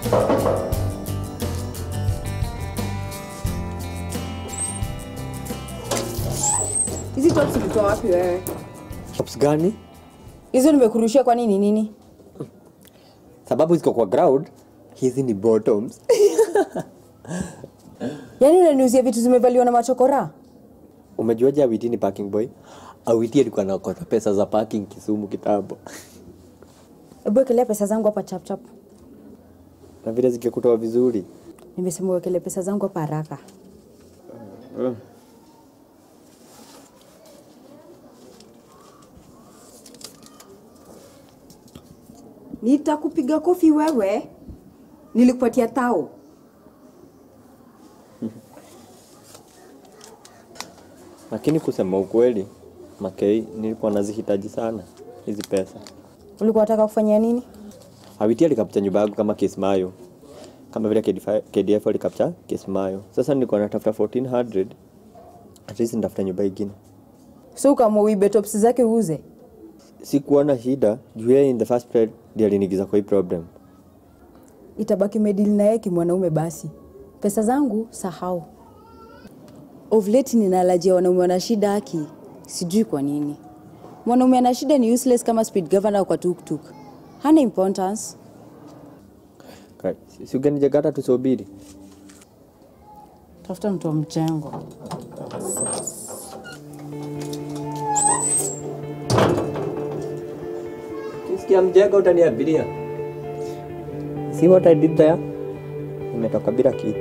Hizi tops ulitoa wapi wewe? Tops gani? Hizo nimekurushia kwa nini nini? Sababu ziko kwa ground, hizi ni bottoms. Yaani unaniuzia vitu zimevaliwa na machokora? Umejuaje Awiti ni parking boy? Awiti alikuwa anaokota pesa za parking Kisumu kitambo. Hebu wekelea pesa zangu hapa chap chap. Na vile zikikutoa vizuri. Nimesema uwekelee pesa zangu hapa haraka. Nitakupiga kofi wewe. Nilikupatia tao. Lakini kusema ukweli, Makei nilikuwa nazihitaji sana hizi pesa. Ulikuwa unataka kufanyia nini? Awiti alikapcha nyumba yangu kama Kismayo. Kama vile KDF KDF alikapcha Kismayo. Sasa nilikuwa natafuta 1400 at least nitafuta nyumba ingine. So kama uibe tops zake uuze. Sikuwa na shida juu yeye in the first place ndiye alinigiza kwa hii problem. Itabaki medili na yeye kimwanaume basi. Pesa zangu sahau. Of late ninalajia wanaume wana shida haki. Sijui kwa nini. Mwanaume ana shida ni useless kama speed governor kwa tuktuk. Hana importance. Kai, si- Si ugenijagata tusubiri. Tafuta mtu wa mchengo. Kisikia mjengo utaniabiria. See what I did there? Nimetoka bila kitu.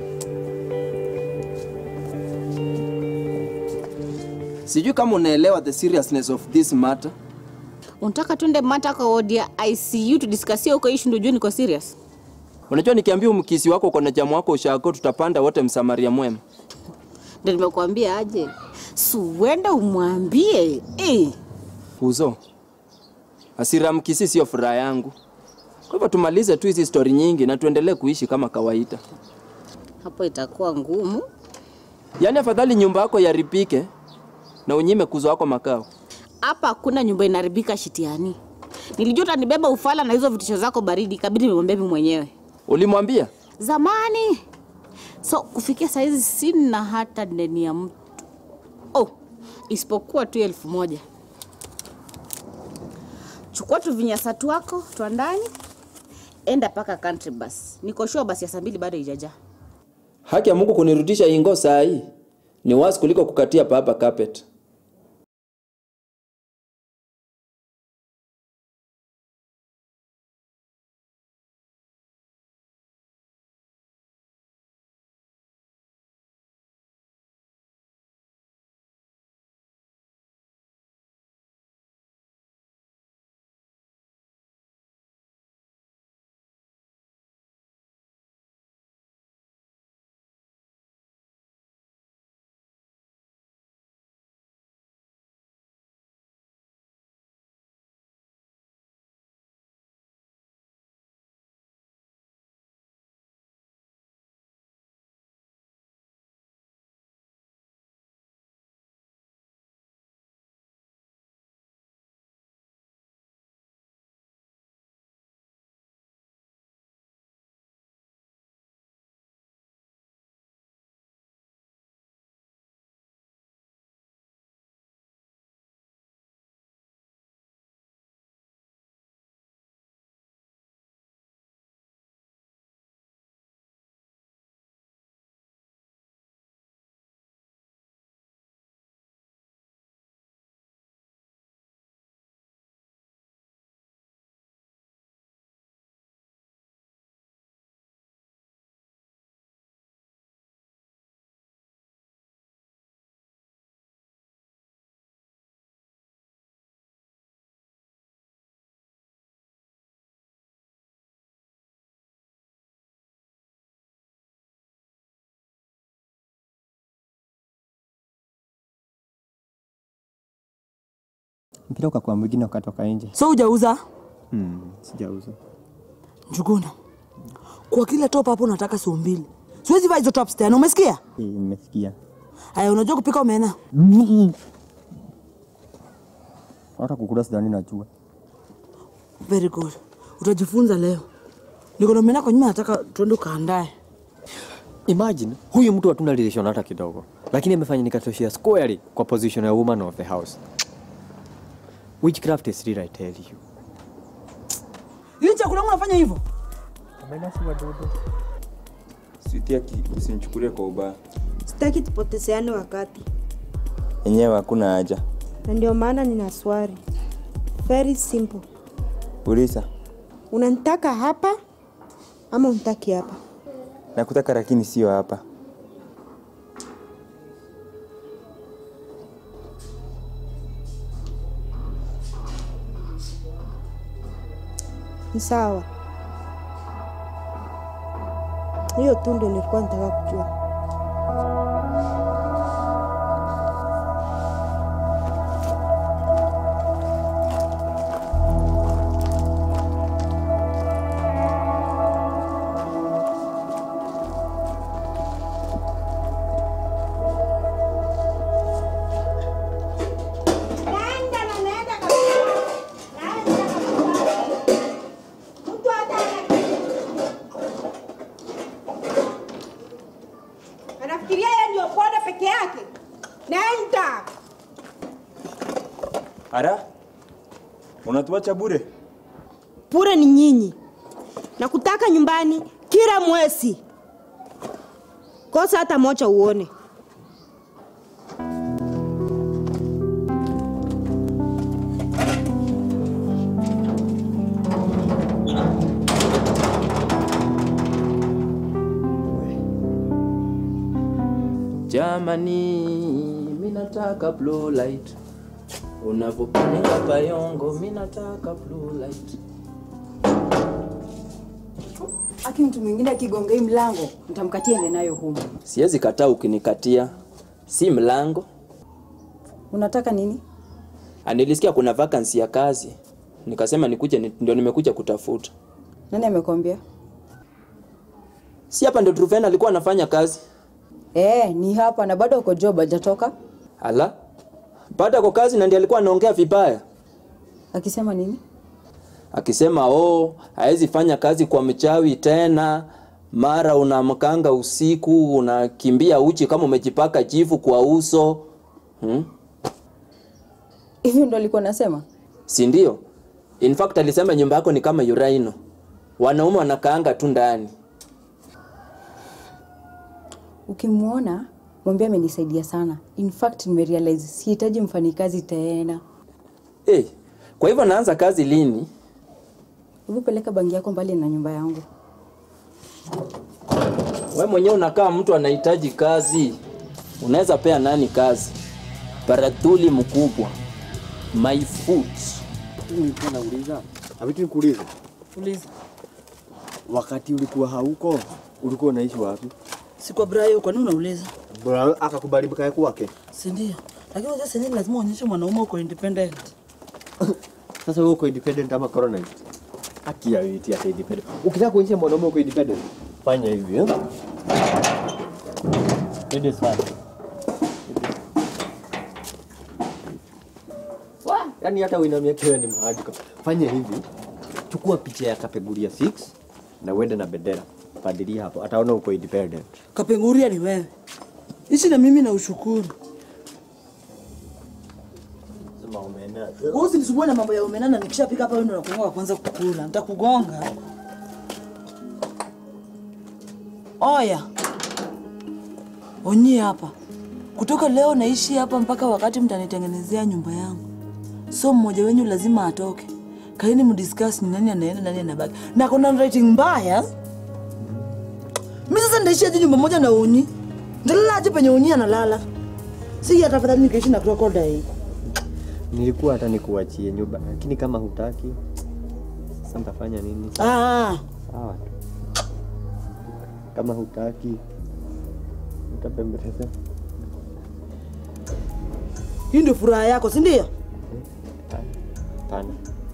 Sijui kama unaelewa the seriousness of this matter. Unataka twende mata kwa wodi ya ICU tudiscusie huko issue ndio ujue niko serious. Unajua nikiambia umkisi wako uko na jamu wako ushako, tutapanda wote msamaria mwema. Ndio nimekuambia aje. Suwenda umwambie. Eh. Uzo, hasira mkisi sio furaha yangu. Kwa hivyo tumalize tu hizi stori nyingi na tuendelee kuishi kama kawaida. Hapo itakuwa ngumu. Yaani afadhali nyumba yako yaripike na unyime kuzo wako makao. Hapa hakuna nyumba inaharibika shitiani. Nilijua utanibeba ufala na hizo vitisho zako baridi, kabidi nimwambie mimi mwenyewe. Ulimwambia? Zamani. So kufikia saizi sina hata deni ya mtu. Oh, isipokuwa tu elfu moja. Chukua tu vinyasatu wako twa ndani, enda paka country bus. Niko sure basi ya saa mbili bado haijajaa. Haki ya Mungu kunirudisha ingo saa hii ni wasi kuliko kukatia papa carpet. Mpira ukakuwa mwingine ukatoka nje. So hujauza Hmm, sijauza. Njuguna, kwa kila top hapo unataka sio mbili. Siwezi vaa hizo tops tena, umesikia? Eh, Nimesikia. Aya, unajua kupika omena? Hata kukula sidhani najua. Very good. Utajifunza leo. Niko na omena kwa nyuma, nataka tuende ukaandae. Imagine huyu mtu hatuna relation hata kidogo, lakini amefanya nikatoshea squarely kwa position ya woman of the house. Witchcraft is real, I tell you. Hii chakula yangu nafanya hivyo? Sweetie aki usinichukulie kwa ubaya. Sitaki tupotezeane wakati, Yenyewe hakuna haja. na ndio maana nina swali very simple. Uliza. Unanitaka hapa ama unitaki hapa? Nakutaka lakini sio hapa. Ni sawa, hiyo tu ndio nilikuwa nataka kujua. Anafikiria yeye ndio bwana peke yake. Nenda. Ara? Unatuacha bure? Pure ni nyinyi na kutaka nyumbani kila mwezi, kosa hata moja uone. Jamani, mi nataka blue light. Unavyopiga payongo, mi nataka blue light. Aki mtu mwingine akigonga hii mlango, nitamkatia ende nayo humu. Siwezi kataa ukinikatia, si mlango. Unataka nini? Ah, Nilisikia kuna vacancy ya kazi, nikasema nikuje, ni- ndio nimekuja kutafuta. Nani amekwambia? Si hapa ndio Truven alikuwa anafanya kazi? Eh, ni hapa na bado uko job hajatoka. Ala, baada kwa kazi na ndiye alikuwa anaongea vibaya Akisema nini? akisema oh, hawezi fanya kazi kwa mchawi tena, mara unamkanga usiku unakimbia uchi kama umejipaka jivu kwa uso hmm? Hivyo ndo alikuwa nasema. si ndio? In fact alisema nyumba yako ni kama uraino, wanaume wanakaanga tu ndani. Ukimwona mwambie amenisaidia sana. In fact nimerealize sihitaji mfanyikazi tena. Hey, kwa hivyo naanza kazi lini? Hebu peleka bangi yako mbali na nyumba yangu. We mwenyewe unakaa mtu anahitaji kazi, unaweza pea nani kazi? Baratuli mkubwa, my foot. Nilikuwa nauliza, avitu nikuulize, Uliza. wakati ulikuwa hauko, ulikuwa unaishi wapi? Si kwa Brayo, kwa nini unauliza? Bora akakubali mkae kwake. Si ndio? Lakini unajua sasa lazima uonyeshe mwanaume uko independent. Sasa wewe uko independent ama colonized? Haki ya witi ya independent. Ukitaka kuonyesha mwanaume uko independent, fanya hivi eh? It is fine. Wa, yani hata uinamia kiwe ni mahadika. Fanya hivi. Chukua picha ya kapeguria 6 na uende na bendera. Padilia hapo, ataona uko independent. Kapenguria ni wewe. Ishi na mimi na ushukuru. Sema umeenda. Wewe usinisumbue na mambo ya umenana nikishapika hapa wewe ndio unakuanga wa kwanza kukula. Nitakugonga. Oya. Onyi hapa. Kutoka leo naishi hapa mpaka wakati mtanitengenezea nyumba yangu. So mmoja wenyu lazima atoke. Kaini mdiscuss ni nani anaenda nani anabaki. Na kuna rating mbaya. Mimi sasa ndaishi aje nyumba moja na Onyi? Ndalala aje penye Onyi analala? Si hata afadhali nikaishi na crocodile. Nilikuwa hata nikuachie nyumba, lakini kama hutaki, sasa nitafanya nini? Ah. Sawa tu. Kama hutaki, utapembeleza. Hii ndio furaha yako, si ndio? Hapana.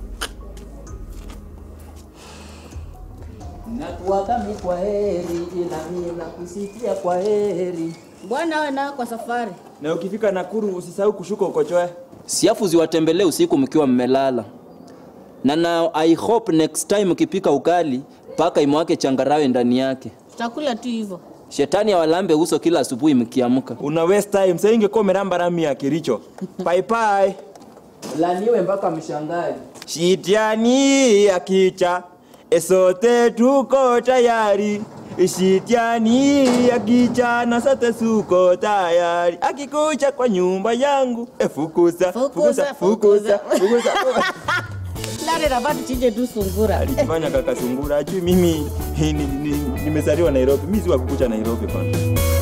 Nakuagami kwa heri, ila mimi nakusikia kwa heri. Bwana awe nao kwa safari. Na ukifika Nakuru usisahau kushuka ukochoe. Siafu ziwatembelee usiku mkiwa mmelala. Na na I hope next time ukipika ukali mpaka imwake changarawe ndani yake. Tutakula tu hivyo. Shetani awalambe uso kila asubuhi mkiamka. Una waste time. Sasa ingekuwa umeramba rami ya Kericho. Bye bye. Laniwe mpaka mshangaji. Shitiani akicha esote tuko tayari. Shitiani akicha na sote suko tayari. Akikucha kwa nyumba yangu efukuza Fukuza, fukuza fukuza. Lale nafaa tuchinje tu sungura. Alijifanya kaka sungura ajui mimi ni- ni- ni- nimezaliwa Nairobi. Mimi si wa kukucha Nairobi bwana.